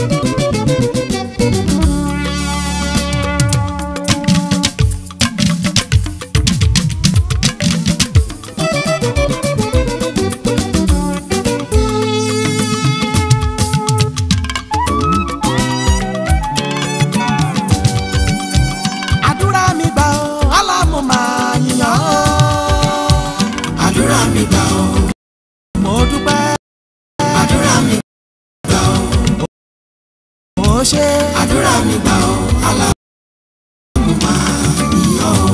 àdúrà mi gbà ó alámù máa yàn ó. àdúrà mi gbà ó mo dúpẹ́ àdúrà mi gbà ó mo ṣe àdúrà mi gbà ó aláàbò máa yíyọ ó.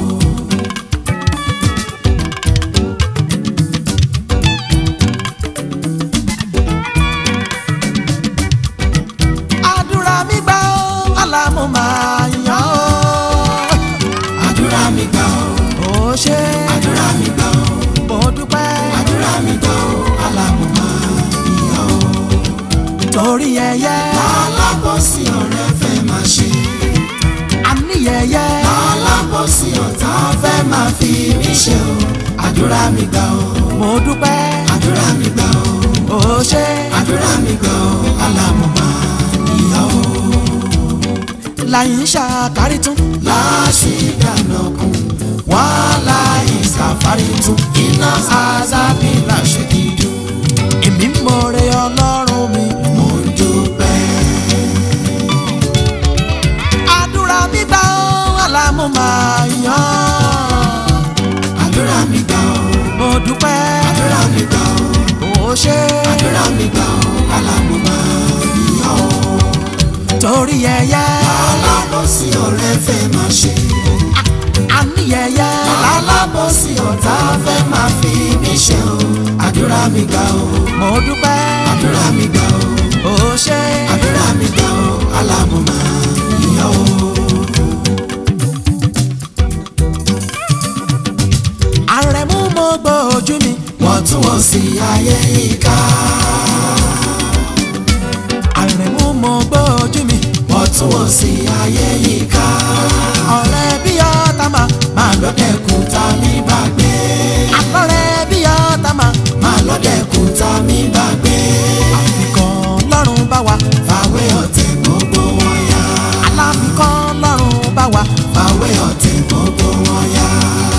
àdúrà mi gbà ó alámù máa yàn ó. àdúrà mi gbà ó mo ṣe àdúrà mi gbà ó mo dúpẹ́ àdúrà mi gbà ó aláàbò máa yíyọ ó. torí ẹyẹ alábọ̀sí ọ̀rẹ́ fẹ́ máa ṣe àníyẹyẹ alábọ̀sí ọ̀tá fẹ́ máa fi mí ṣe o àdúrà mi gbà ó mo dúpẹ́ àdúrà mi gbà ó mo ṣe àdúrà mi gbà ó aláàbò máa yíyọ ó. láyìn ṣàkárí tún láṣìdànà kún wàhálà ìsàfárí tún iná àzábìlà ṣe dídùn èmi mọ̀rẹ́ ọlọ́run mi mo ń dúpẹ́. àdúrà mi gbà ó alámù máa yàn ó. àdúrà mi gbà ó mo dúpẹ́ àdúrà mi gbà ó mo ṣe àdúrà mi gbà ó alámùmá yíyá ó. torí ẹyẹ alábọ̀sí ọ̀rẹ́ fẹ́ máa ṣe àníyẹyẹ alábọ̀sí ọ̀tá fẹ́ máa fi mí ṣe o àdúrà mi gbà ó mo dúpẹ́ àdúrà mi gbà ó mo ṣe àdúrà mi gbà ó alámùmá yíyá ó. àrẹ̀mú mo gbọ́ ojú mi wọ́n tún wọ́n sí ayé ìka. àrẹ̀mú mo gbọ́ ojú mi wọ́n tún wọ́n sí ayé ìka. ọ̀rẹ́ bí ọ̀tá máa máa lọ́dẹ̀kùn ta mí bá gbé. àlọ́rẹ́ bí ọ̀tá máa máa lọ́dẹ̀kùn ta mí bá gbé. àfikàn lọ́rùn bá wa fàwé ọ̀tẹ̀ gbogbo wọn yá. aláfikàn lọ́rùn bá wa fàwé ọ̀tẹ̀ gbogbo wọn yá.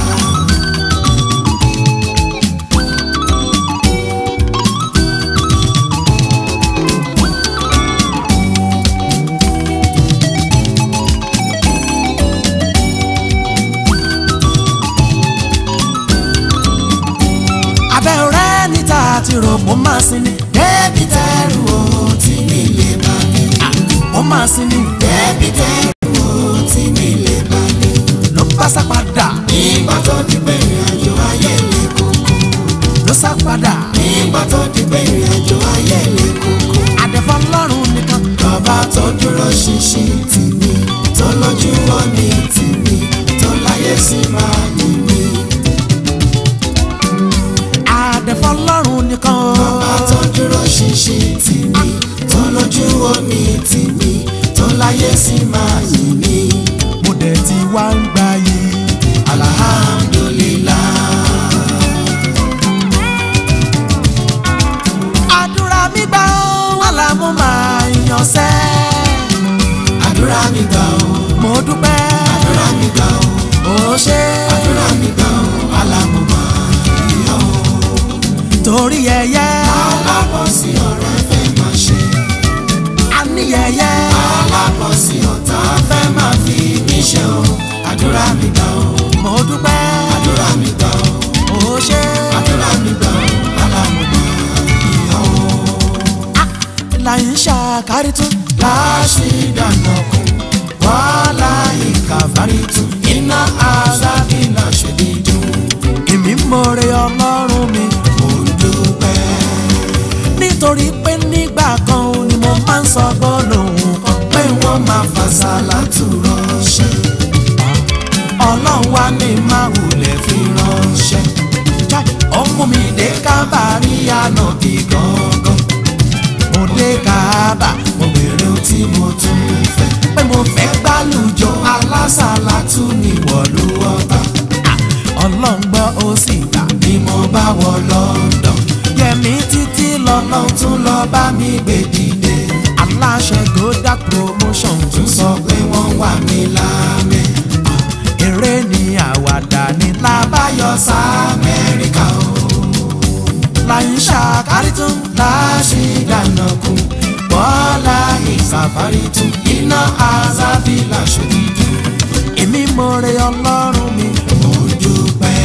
abẹ́ ọ̀rẹ́ níta àti rò mo máa sin ni débi tẹ́rù o tí mi lè bá mi. mo máa sin ni débi tẹ́rù o tí mi lè bá mi. ló bá sá padà nígbà tó di pé ìrìn àjò ayé lè kókó. ló sá padà nígbà tó di pé ìrìn àjò ayé lè kókó. àdẹ̀fọ́ lọ́rùn nìkan Bàbá tó dúró ṣinṣin tì mí, tó lójú wọn ní tì mí, tó láyé sí máa yìn mí. àdẹ̀fọ́ lọ́rùn nìkan o. Bàbá tó dúró ṣinṣin tì mí, tó lójú wọn ní tì mí, tó láyé sí máa yìn mí. mo dẹ̀ ti wá ń gbà yìí. Alhamdulillah. àdúrà mi gbà ó alámú máa yan sẹ́. Àdúrà mi gbà ó, mo dúpẹ́ àdúrà mi gbà ó, ó ṣe àdúrà mi gbà ó, alámùmá yíyá ó. torí ẹyẹ Alábọ̀sí ọ̀rẹ́ fẹ́ máa ṣe. àníyẹyẹ alábọ̀sí ọ̀tá fẹ́ máa fi mí ṣe o àdúrà mi gbà o mo dúpẹ́ àdúrà mi gbà o ó ṣe àdúrà mi gbà o alámùmá ìyá o. láyìn ṣàkárí tún. láṣì dáná kún wàhálà ìkàfàrí tún iná azábìlà ṣèdídùn èmi mọ̀rẹ́ ọlọ́run mi mo ń dúpẹ́. nítorí pé nígbà kan ni mo máa ń sọ gbólóhùn kan pé wọ́n máa fàṣàlà tù ránṣẹ́ ọlọ́run wá ní máa wulẹ̀ fi ránṣẹ́. Chai, ó mú mi dé kábàárí ànábì gangan. mo dé kábà mo béèrè ohun tí mo tún fẹ́. pé mo fẹ́ gbálùjọ alásàlátù ní wọ̀lú ọba. ọlọ́run gbọ́ ó sì gbà ni mo bá wọ London. yẹmi títí lọ́nà ọlọ́run tún lọ bá mi gbé dìde. aláṣẹ gòdà promotion tún sọ pé wọ́n wà mí lámẹ́. eré ni àwàdà ní lábáyọ sí amẹ́ríkà o. láyé ṣàkárí tún láṣì dáná kú bọ́lá ìsàfárí tún iná azabila ṣòdìdú èmi mọ̀rẹ́ ọlọ́run mi mo dúpẹ́.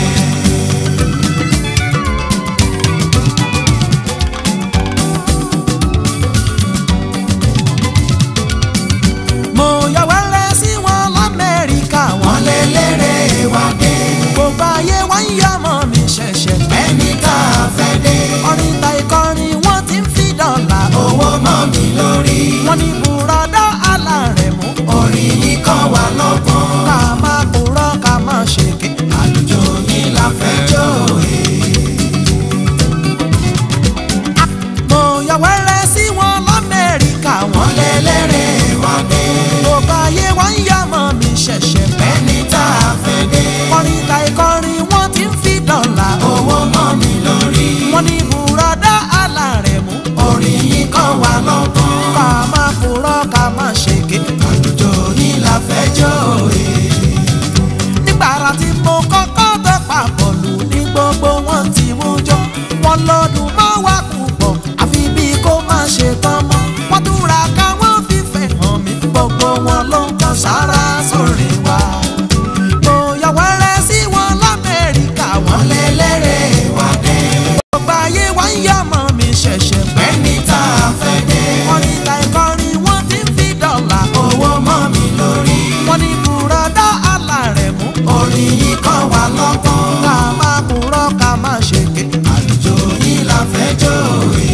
mo yà wẹ́rẹ́ sí wọn lamẹ́ríkà wọn wọ́n lé lérè wá dé gbogbo ayé wọn ń yọ ọmọ mi ṣẹ̀ṣẹ̀ ẹni tá a fẹ́ dé orin ta ìkọrin wọn ti ń fi dọ́là owó mọ́ mi lórí wọn ní bùrọ̀dá alárẹ̀mú orí yìí kàn wá lọ́gbọ́n ká má purọ́ ká má ṣèké àlùjọ yìí la fẹ́ jó e. mo yà wẹ́rẹ́ sí wọn lamẹ́ríkà wọn wọ́n lé lérè wá dé gbogbo ayé wọn ń yọ ọmọ mi ṣẹ̀ṣẹ̀ ẹni tá a fẹ́ dé orin ta ìkọrin wọn ti ń fi dọ́là owó mọ́ mi lórí wọn ní bùrọ̀dá alárẹ̀mú orí yìí kàn wá lọ́gbọ́n. ká má purọ́ ká má ṣèké àlùjọ yìí la fẹ́ jó e. nígbàrà tí mo kọ́kọ́ tẹ papọ̀ lù ní gbogbo wọn tí mú jọ wọn lọ́dún mọ́ wá púpọ̀ àfi bí kò má ṣe tán mọ́ wọ́n túra ká wọ́n fífẹ́ hàn mí gbogbo wọn ló ń kan sára sórí wa. mo yà wẹ́rẹ́ sí wọn lamẹ́ríkà wọn wọ́n lé lérè wá dé. gbogbo ayé wá ń yọ ọmọ mi ṣẹ̀ṣẹ̀ pẹ́. ẹni tá a fẹ́ dé. wọ́n ní ta ìkọrin wọ́n ti ń fi dọ́là owó mọ́ mi lórí. wọ́n ní bùrọ̀dá alárẹ̀mú orí yìí kàn wá lọ́gbọ́n. ká má purọ́ ká má ṣèké. àlùjọ yìí la fẹ́ jó e.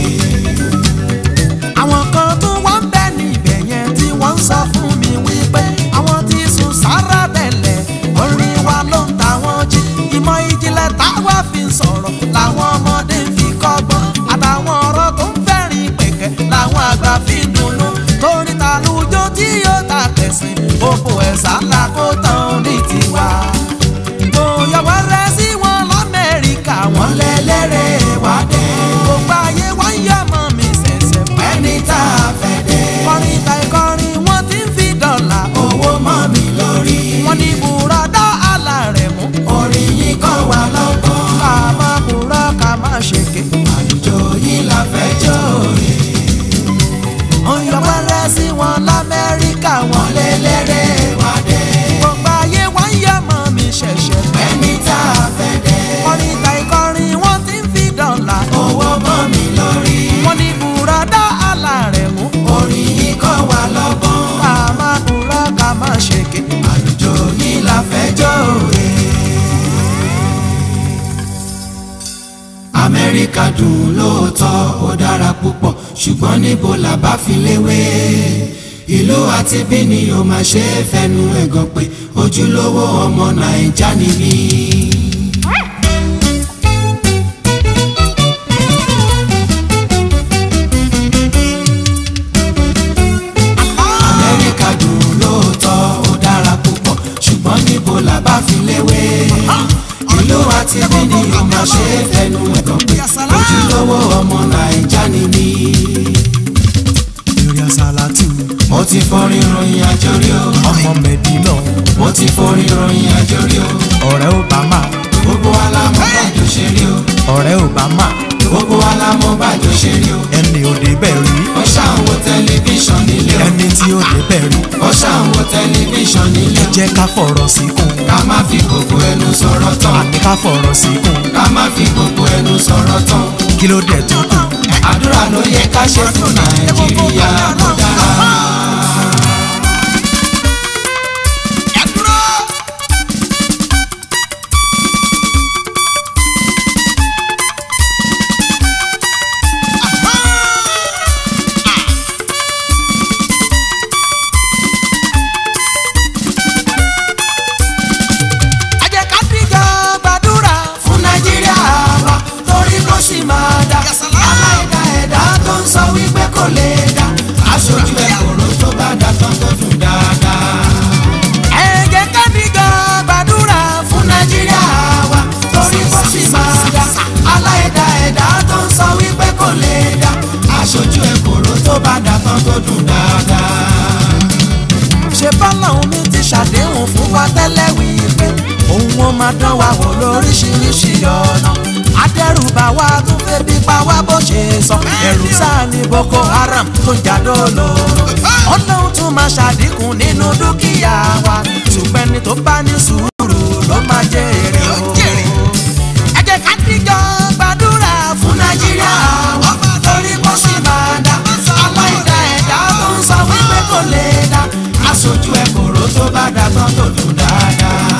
àwọn kan tó wá ń bẹ níbẹ̀ yẹn tí wọ́n ń sọ fún mi wípé àwọn tí sùn sára tẹ̀lẹ̀ orin wa ló ń ta wọ́n jí ìmọ̀ ìjìnlẹ̀ táwa fi ń sọ̀rọ̀ làwọn ọmọdé fi kọ́gbọ́n àtàwọn ọ̀rọ̀ tó ń fẹ́rin pẹ̀kẹ́ làwọn àgbà fi ń dunnú torí tàlùjọ tí yóò ta tẹ̀sìn òpó ẹ̀sà ńlá kó tán ní tiwa. mo yọ wẹ́rẹ́ sí wọn lamẹ́ríkà wọ́n wọn lé lérè wá dé. gbogbo ayé wọ́n yẹ mọ́ mi ṣẹ̀ṣẹ̀ pẹ́ ẹni tá a fẹ́ dé. kọrin ta ìkọrin wọn ti ń fi dọ́là o. owó mọ́ mi lórí. wọn ní bùrọ̀dá alárẹ̀mú. orí yìí kàn wá lọ́gbọ́n. ká má purọ́ ká má ṣèké. àlùjọ yìí la fẹ́ jó e. òyìnbọ̀rẹ́ sí wọn lamẹ́ríkà wọn. wọ́n lé lérè wá dé. gbogbo ayé wọn yẹ mọ́ mi ṣẹ̀ṣẹ̀ pẹ́. ẹni tá a fẹ́ dé. kọrin ta ìkọrin wọn ti ń fi dọ́là o. owó mọ́ mi lórí. wọn ní bùrọ̀dá alárẹ̀mú. orí yìí kọ́ wa lọ́gbọ́n. ká má purọ́ ká má ṣèké. àlùjọ yìí la fẹ́ jó e. amẹ́ríkà dùn lóòótọ́ ó dára púpọ̀ ṣùgbọ́n níbo la bá fi léwé. ìlú àti bí ni o máa ṣe é fẹnu ẹ̀gàn pé ojúlówó ọmọ nàìjà ni mí. amẹ́ríkà dùn lóòótọ́ ó dára púpọ̀ ṣùgbọ́n níbo la bá fi léwé. ìlú àti bí ni o máa ṣe é fẹnu ẹ̀gàn pé ojúlówó ọmọ nàìjà ni mí. eré àsálàtù mo ti forin ròyìn àjò rí o. ọmọ mẹ́dínà mo ti forin ròyìn àjò rí o. ọ̀rẹ́ obama gbogbo wa la mọ̀ bàjọ́ ṣe rí o. ọ̀rẹ́ obama gbogbo wa la mọ̀ bàjọ́ ṣe rí o. ẹni ò débẹ̀ rí ó ṣàn wo tẹlifíṣàn nílé o. ẹni tí ò débẹ̀ rí ó ṣàn wo tẹlifíṣàn nílé ẹ o. jẹ́ ká fọ̀rọ̀ sí kún ká má fi gbogbo ẹnu sọ̀rọ̀ tán. àní ká fọ̀rọ̀ sí kún ká má fi gbogbo ẹnu sọ̀rọ̀ tán. kí ló dé tó kù. àdúrà ló yẹ ká ṣe fún nàìjíríà kó dára. ẹ jẹ́ ká dìjọ gbàdúrà fún nàìjíríà wa torí kó sì máa dá. aláìda ẹ̀dá tó ń sọ wípé kò lè dá. aṣojú tó bá dà tán tó dùn dáadáa. ṣe bọ́lọ́hún mi ti ṣàdéhùn fún wa tẹ́lẹ̀ wípé òun ó máa dán wa wò lóríṣiríṣi ọ̀nà adẹ́rùbà wa tún fẹ́ bí pa wá bó ṣe sọ ẹ̀rù sáà ní Boko Haram tó ń jàdó lóró ọlọ́run tún máa ṣàdínkù nínú dúkìá wa ṣùgbọ́n ẹni tó bá ní sùúrù ló máa jèrè o. ẹ jẹ́ ká díjọ gbàdúrà fún Nàìjíríà torí kó sì máa dá aláìdá ẹ̀dá tó ń sọ wípé kò lè dá aṣojú ẹ kòró tó bá dà tán tó dùn dáadáa.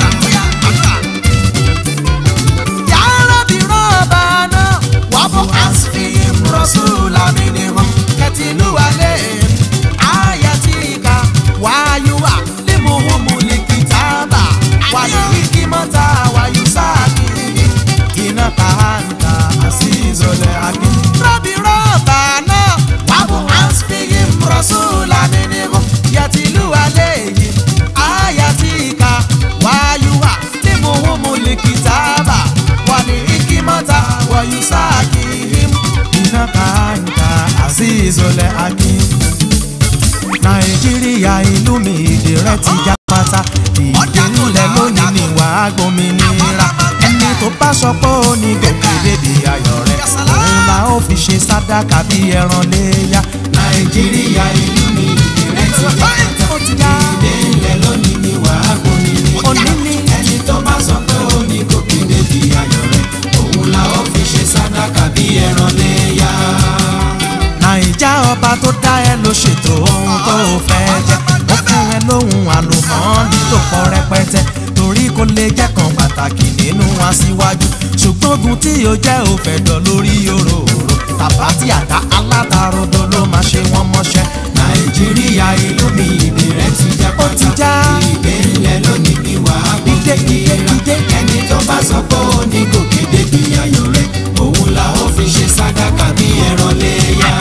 yàrá bí rọ́ọ̀bà náà wà fún asfihim rọ́ṣùlá mínímọ́ kẹtìlú alẹ́ ayatika wáyúwà limuhumu likitaba wàlíkímọ́ta wàyúsáàkiri iná kàánta àṣìṣọlẹ̀ àbí. rọ́bì rọ́ọ̀bà náà wà fún asfihim rọ́ṣùlá mínímọ́ kẹtìlú alẹ́ yìí ayatika wáyúwà limuhumu likitaba wàlíkímọ́ta wàyúsáàkiri iná kàánta àṣìṣọlẹ̀ àbí nàìjíríà ìlú mi èdè rẹ ti já pátá ìdílé lónìí ni wàá gbòmìnira ẹni tó bá sọ pé ó ní gòkè débi ayọ̀ rẹ òun la ó fi ṣe sádàkà bí ẹran léyà nàìjíríà ìlú mi ìrẹ́ ti já pátá. ó ti já ìdè ilẹ̀ lónìí ni wàá gbóni òní ní ẹni tó bá sọ pé ó ní gòkè débi ayọ̀ rẹ̀ òun la ó fi ṣe sádàkà bí ẹran léyà. nàìjà ọba tó dá ẹ ló ṣètò ohun tó o fẹ́ jẹ́ ó fún ẹ lóhun àlùmọ́ọ́nì tó pọ̀ rẹpẹtẹ torí kò lè jẹ́ kan pàtàkì nínú aṣíwájú ṣùgbọ́n ogun tí yóò jẹ́ òfẹ̀dọ̀ lórí òróró tàbá tí àdá alátarodo ló máa ṣe wọ́n mọ́ṣẹ́ nàìjíríà ìlú mi ìdè rẹ̀ ti já ó ti pátá. já ìdè ilẹ̀ lónìí ni wàá Ìdè, gbóni ìdè, ìdè. ẹni tó bá sọ pé ó ní gòkè débi ayọ̀ rẹ̀ òun la ó fi ṣe sádàkà bí ẹran léyà.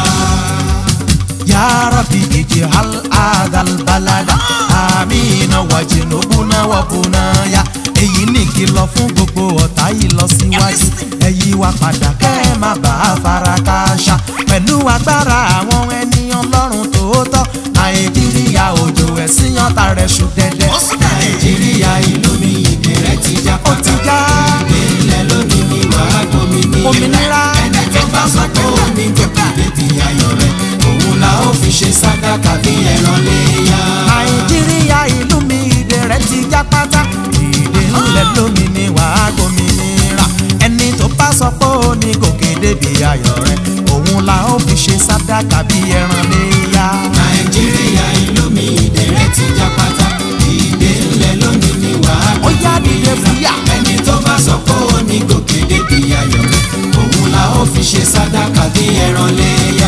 يا ربي اجعل هذا البلد آمينا واجنبنا وبنايا èyí ní kìlọ̀ fún gbogbo ọ̀tá yìí lọ síwájú ẹ̀yí wa padà kẹ́ ẹ má bàa fara kááṣá pẹ̀lú agbára àwọn ẹni ọlọ́run tòótọ́ nàìjíríà òjò ẹ̀sìn ọ̀tá rẹ̀ ṣù dẹ́dẹ́. nàìjíríà ìlú mi ìdè rẹ̀ ti já ó ti pátá. já ilẹ̀ lónìí ni wàá gbòmìnira. Òmìnira. ẹni tó bá sọ pé ó ní gòkè débi ayọ̀ rẹ̀ òun la ó fi ṣe sádàkà bí ẹran léyà. nàìjíríà ìlú mi ìdè rẹ̀ ti já pátá ìdè ńlẹ̀ lómi ni wàá gbòmìnira ẹni tó bá sọ pé ó ní gòkè débi ayọ̀ rẹ̀ òun la ó fi ṣe sádàkà bí ẹran léyà. nàìjíríà ìlú mi ìdè rẹ̀ ti já pátá. ìdè ńlẹ̀ lónìí ni wàá ó yá dìde fúyà. ẹni tó bá sọ pé ó ní gòkè débi ayọ̀ rẹ̀ òun la ó fi ṣe sádàkà bí ẹran léyà.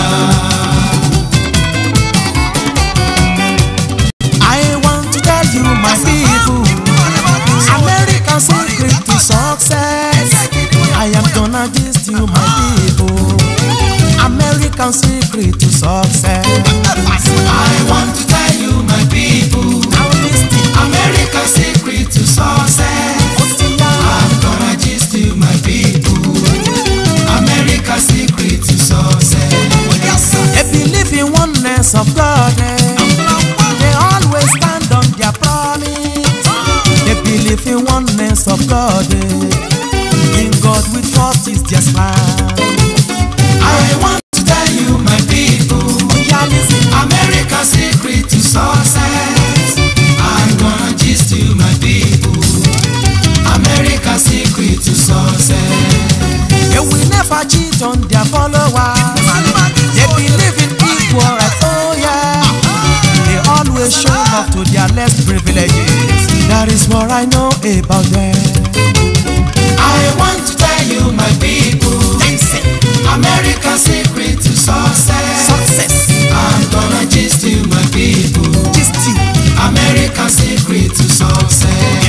I want to tell you my people American secret to success I am gonna gist you my people American secret to success I want to tell you my people. Now listen America's secret to success. I'm gonna gist you my people. America's secret to success. They believe in oneness of God eh. They always stand on their promise They believe in oneness of God eh. In God we trust is their plan I want to tell you my people. Yeah, listen America's secret to success. I'm gonna gist you my people. America's secret to success. They will never cheat on their followers. They believe in equal rights, oh yeah. They always show love to their less privileges. That is what I know about them. I want to tell you my people. America's secret to success. Success, I'm gonna gist you my people. just you. America's secret to success.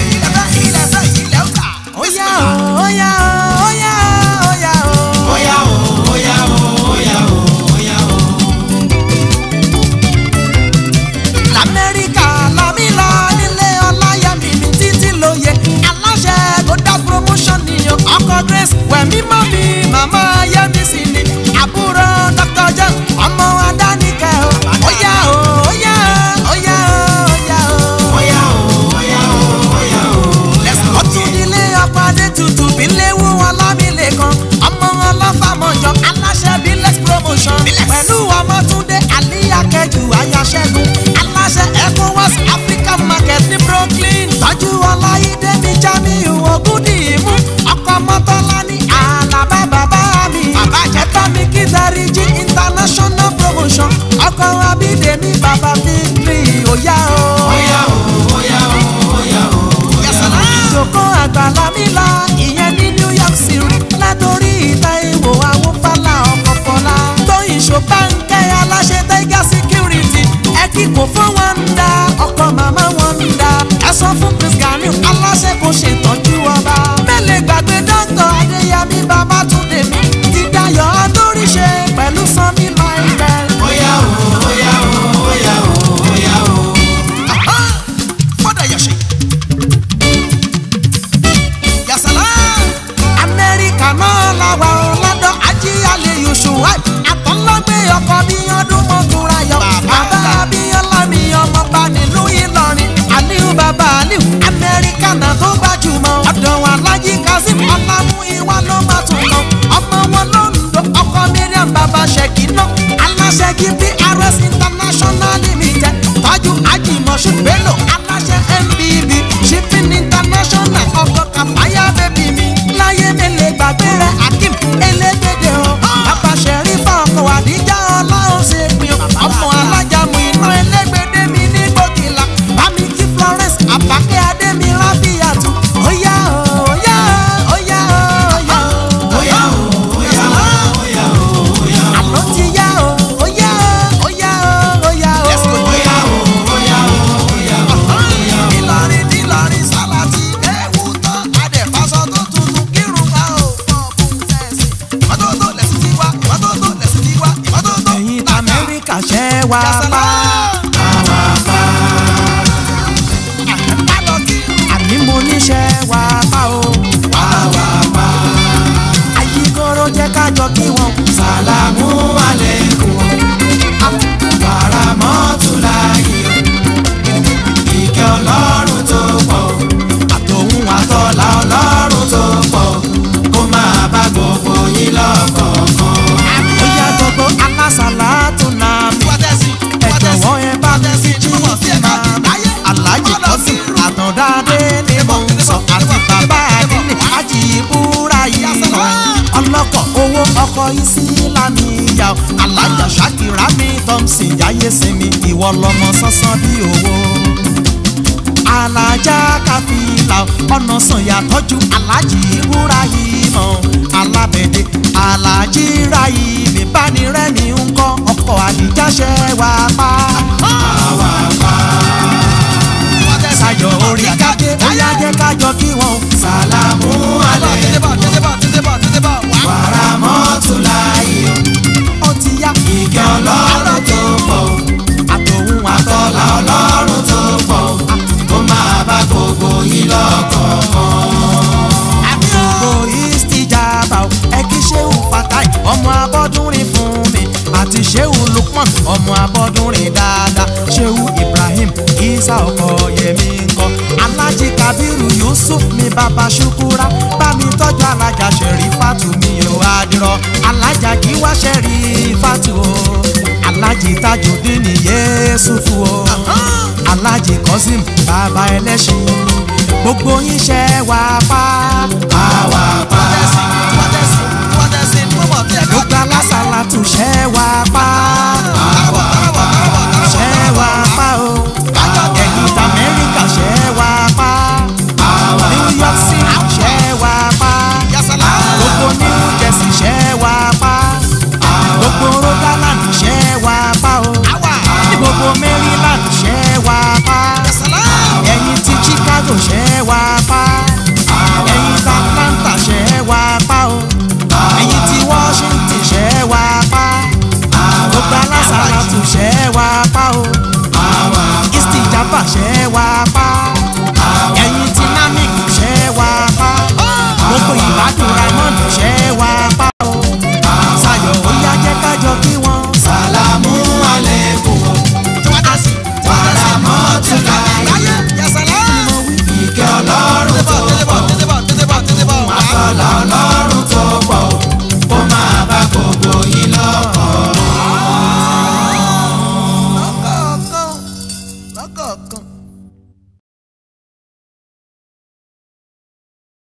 Oh yeah, oh, oh yeah, oh yeah, oh yeah, oh. Oya o, oya o, oya o, oya o. lamẹ́ríkà lámì lọ nílé ọláyẹmí ní títí lóye aláṣẹ gòdà promotion nìyẹn ọkọ grace wẹ̀mí mọ́ mi màmá yẹmí sí ni àbúrò pẹ̀lú ọmọtúndé àlíyàkẹ́jù ayáṣẹ́gun aláṣẹ ecowas african market ní brooklyn tọ́jú ọláyídé ní jamiu ogundìmú ọkọ̀ mọ́tọ́lá ní àlàbá bàbá mi bàbá jẹ́tọ́ mi kí dáríjì international promotion ọkọ̀ abídèmí bàbá victory òyà o. Óyá o, óyá o, óyá o, óyá o. ìjòkó àgbàlá mi la ìyẹn ní new york city látòrí ìta ìwò àwọn fàlà ọkọ̀ fọlá tóyìn ṣòbánkẹ́ aláṣẹ tiger security ẹ kíkò fún wọn ń da ọkọ̀ màmá wọn ń da ẹ sọ fún prince ganiu aláṣẹ kò ṣètọ́jú ọba mẹ́lẹ̀ gbàgbé dókítà adéyẹmí babátúndé mi ti dayọ̀ adóríṣe pẹ̀lú sanmi michael. Óyá o, óyá o, óyá o, óyá o. fọ́dà yẹ̀ṣẹ̀. yasala. amẹ́ríkà náà la wà ó lọ́dọ̀ ajíyalè yusuf àtọ́lágbé ọkọ̀ bí ọdún mọ́tòrá yọ. bàbá abíọ́lá mi ọmọ bá nílùú ìlọrin aliu bàbá aliu amẹ́ríkà náà tó gbajúmọ̀. ọ̀dọ̀ wa lájí kazeem ọlámú ìwà ló máa tún kàn. ọmọ wọn ló ń lo ọkọ miriam bàbá ṣèkì náà. aláṣẹ kí prs international limited tọ́jú ajímọ̀ṣù bello aláṣẹ mbb shipping international ọkọ̀ kàfáyà bẹ́bí mi. láyé mi lè gbàgbé rẹ̀ akim elégbèdè o. bàbá ṣẹ̀rí fọ́ọ̀kọ̀ àdíjà ọlọ́run ṣe pin o. ọmọ alájàmù iná elégbèdè mi ní gbòkìlà. bámi kí florence àbákẹ́ adémi rábíyàtú. óyá o óyá o óyá o óyá o. Óyá o, óyá o, óyá o, óyá o. àlọ́ ti yá o óyá o óyá o óyá o. Óyá o, óyá o, óyá o. Ìlọrin nílọrin sálátì ẹ̀wù tán adẹ̀fásọ tó tuntun kírun ká ò pọ̀ fún tẹ̀sí. ìmọ́tótó lẹ̀sìn ti wá ìmọ́tótó lẹ̀sìn ti wá ìmọ́tótó. ẹ̀yin t'Amẹ́ríkà ṣẹ́ wá pa. àní mo níṣẹ́ wá pa o. ayíkóró jẹ́ kájọ kí wọ́n. Sàlámù aleikum. Bàràmọ́tù láyé o. Ìkẹ́ ọlọ́run tó pọ̀ o. àtòhun àtọ́ Àtọ́lá ọlọ́run tó pọ̀ o. Kó máa bá gbogbo yín lọ́kọ̀ọ̀kan. bóyá gbogbo alásàlá tún náà mi. ẹ jọ̀wọ́ ẹ bá mi fi jí máa alájì kọ́sí àtọ̀dáadé ni mo ń sọ àti bàbá àdínní àjì ìbúra yìí mọ̀ ọlọ́kọ̀ owó ọkọ̀ ìsílámì ìyá o alájà ṣàkìrá mi thompson jáyé sinmi ìwọ lọmọ sánsán bí owó alájà káfíńlá ọ̀nà sànyà tọ́jú alájì ìbúra yìí mọ̀ alábẹ̀dẹ alájì ra yìí mi bá ní rẹ́mi ń kọ́ ọkọ̀ àdìjáṣẹ́ wá pa. sayọ̀ orí kájé bóyá jẹ́ kájọ kí wọ́n. Sàlámù aleikum. Bàràmọ́tù láyé o. ó ti yá Ìkẹ́ ọlọ́run tó pọ̀ o. àtòhun Àtọ́lá àtọ́lá ọlọ́run tó pọ̀ o. Kó máa bá gbogbo yín lọ́kọ̀ọ̀kan. àbíògo ìstìjàbà o ẹ kí ṣéwù fatai ọmọ abọ́dúnrin fún mi àti ṣéwù lukman ọmọ abọ́dúnrin dáadáa ṣéwù ibrahim isa ọkọ yẹmi ńkọ alájí kabiru yusuf mi bàbá ṣukura bá mi tọ́jú alájà ṣẹ̀rí fatu mi ò adìrọ alájà kí wá ṣẹ̀rí fatu o alájí tajudeen ní yéésùfù o alájí kọ́sìm bàbá ẹlẹ́ṣin gbogbo yín ṣe wá pa. Àwa pa. gbogbo alásàlá tún ṣe wá